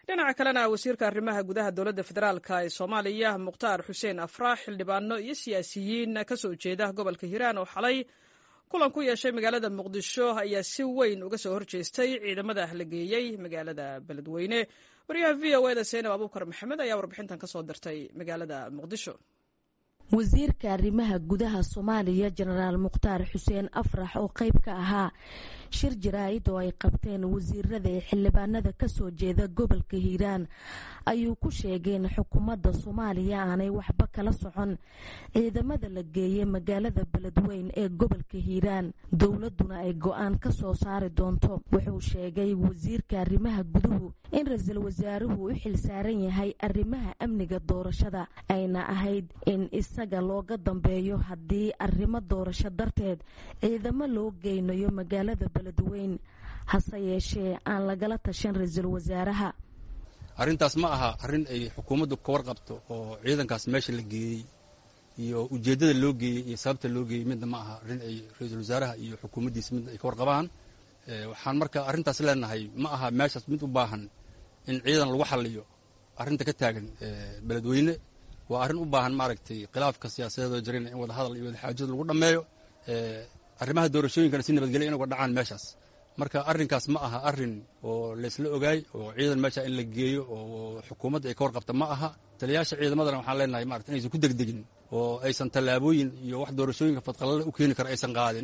dhinaca kalena wasiirka arrimaha gudaha dowladda federaalk ee soomaaliya mukhtaar xuseen afraax xildhibaano iyo siyaasiyiin ka soo jeeda gobolka hiiraan oo xalay kulan ku yeeshay magaalada muqdisho ayaa si weyn uga soo horjeestay ciidamada la geeyey magaalada beledweyne waryaha v o eda seenab abuukar maxamed ayaa warbixintan ka soo dirtay magaalada muqdisho wasiirka arrimaha gudaha soomaaliya jenaraal mukhtaar xuseen afrax oo qayb ka ahaa shir jaraa'id oo ay qabteen wasiirada ee xildhibaanada kasoo jeeda gobolka hiiraan ayuu ku sheegeen xukuumadda soomaaliya aanay waxba kala socon ciidamada la geeyey magaalada beledweyn ee gobolka hiiraan dowladuna ay go-aan ka soo saari doonto wuxuu sheegay wasiirka arrimaha guduhu in ra-iisul wasaaruhu u xil saaran yahay arrimaha amniga doorashada ayna ahayd in isaga looga dambeeyo haddii arrimo doorasho darteed ciidamo loo geynayo magaalada beledweyn hase yeeshee aan lagala tashan ra-iisul wasaaraha arrintaas ma aha arrin ay xukuumaddu ka warqabto oo ciidankaas meesha la geeyey iyo ujeeddada loo geeyey iyo sababta loo geeyey midna ma aha arrin ay ra-iisul wasaaraha iyo xukuumaddiisa midna ay ka warqabaan waxaan marka arrintaas leenahay ma aha meeshaas mid u baahan in ciidan lagu xalliyo arrinta ka taagan beledweyne waa arrin u baahan maaragtay khilaafka siyaasadeedoo jirana in wada hadal iyo wada xaajada lagu dhammeeyo arrimaha doorashooyinkana si nabadgelya in uga dhacaan meeshaas marka arrinkaas ma aha arrin oo laysla ogaay oo ciidan meesha in la geeyo oo xukuumadda ay ka warqabta ma aha taliyayaasha ciidamadana waxaan leenahay marata inaysan ku degdegin oo aysan tallaabooyin iyo wax doorashooyinka fadqalale u keeni kara aysan qaadin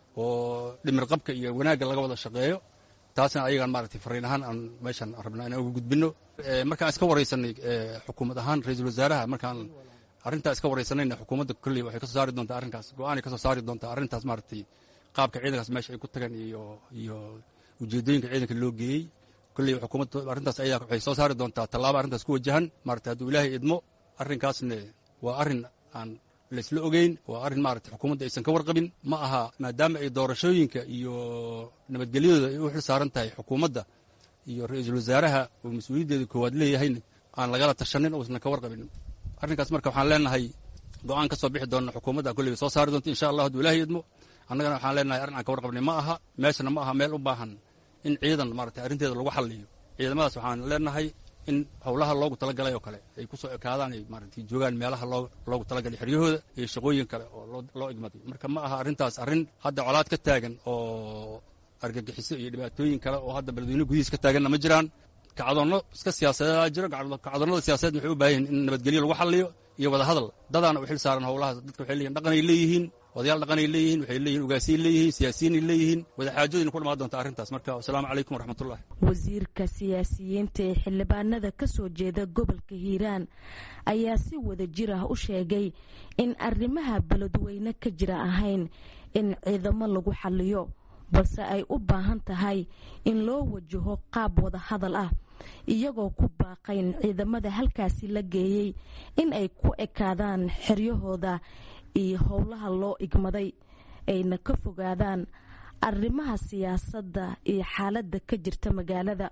oo dhimir qabka iyo wanaagga laga wada shaqeeyo taasna ayagaan maaragtay fariin ahaan aan meeshan rabnaa inaan uga gudbinno markaan iska waraysanay xukuumad ahaan ra-iisul wasaaraha markaan arrintaa iska waraysanayna xukuumadda kolley waxay ka soo saari doontaa arrinkaas go-aanay ka soo saari doontaa arrintaas maaragtay qaabka ciidankaas meesha ay ku tagaan iyo iyo ujeeddooyinka ciidanka loo geeyey kolley xukuumadda arrintaas ayaa waxay soo saari doontaa tallaabo arrintaas ku wajahan maaragtay hadduu ilaahay idmo arrinkaasna waa arrin aan laysla ogeyn waa arrin maaragtay xukuumadda aysan ka warqabin ma aha maadaama ay doorashooyinka iyo nabadgelyadooda ay u xil saaran tahay xukuumadda iyo ra-iisul wasaaraha oo mas-uuliyaddeeda koowaad leeyahayna aan lagala tashanin uusan ka warqabin arrinkaas marka waxaan leenahay go-aan ka soo bixi doona xukuumadda kolley soo saari doonta insha allah hadduu ilaahay idmo annagana waxaan leenahay arrin aan ka warqabnay ma aha meeshana ma aha meel u baahan in ciidan maaragtay arrinteeda lagu xalliyo ciidamadaas waxaan leenahay in howlaha loogu talagalay oo kale ay ku soo ekaadaan ay maaragtay joogaan meelaha loo loogu talagalay xeryahooda iyo shaqooyin kale oo loo loo igmaday marka ma aha arrintaas arrin hadda colaad ka taagan oo argagixiso iyo dhibaatooyin kale oo hadda beledweyne gudihiis ka taaganna ma jiraan kacdoonno iska siyaasadeedaa jiro kacdoonnada siyaasadeed waxay u baahan yihin in nabadgelyo lagu xalliyo iyo wada hadal dadaana u xil saaran howlahaas dadka waxay leeyihin dhaqanay leeyihiin odayaal dhaqanay leeyihiin waxay leeyihin ugaasiyay leeyihiin siyaasiyiinay leeyihiin wadaxaajooyina ku dhamaan doonta arrintaas marka wasalaamu calaykum waraxmatullahi wasiirka siyaasiyiinta ee xildhibaanada ka soo jeeda gobolka hiiraan ayaa si wada jir ah u sheegay in arrimaha beledweyne ka jira ahayn in ciidamo lagu xalliyo balse ay u baahan tahay in loo wajaho qaab wada hadal ah iyagoo ku baaqayn ciidamada halkaasi la geeyey in ay ku ekaadaan xeryahooda iyo howlaha loo igmaday ayna ka fogaadaan arrimaha siyaasadda iyo xaaladda ka jirta magaalada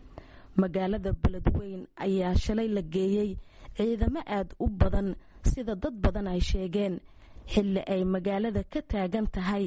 magaalada beledweyn ayaa shalay la geeyey ciidamo aada u badan sida dad badan ay sheegeen xilli ay magaalada ka taagan tahay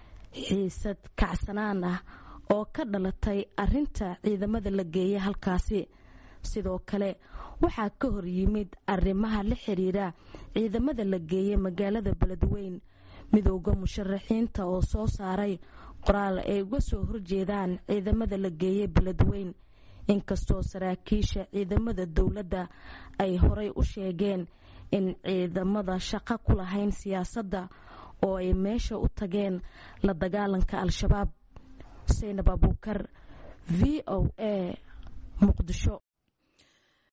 xiisad kacsanaan ah oo ka dhalatay arinta ciidamada la geeyay halkaasi sidoo kale waxaa ka hor yimid arrimaha la xiriira ciidamada la geeyay magaalada beledweyn midooda musharaxiinta oo soo saaray qoraal ay uga soo horjeedaan ciidamada la geeyay beledweyn inkastoo saraakiisha ciidamada dowladda ay horay u sheegeen in ciidamada shaqo ku lahayn siyaasadda oo ay meesha u tageen la dagaalanka al-shabaab seynab abuukar v o a muqdisho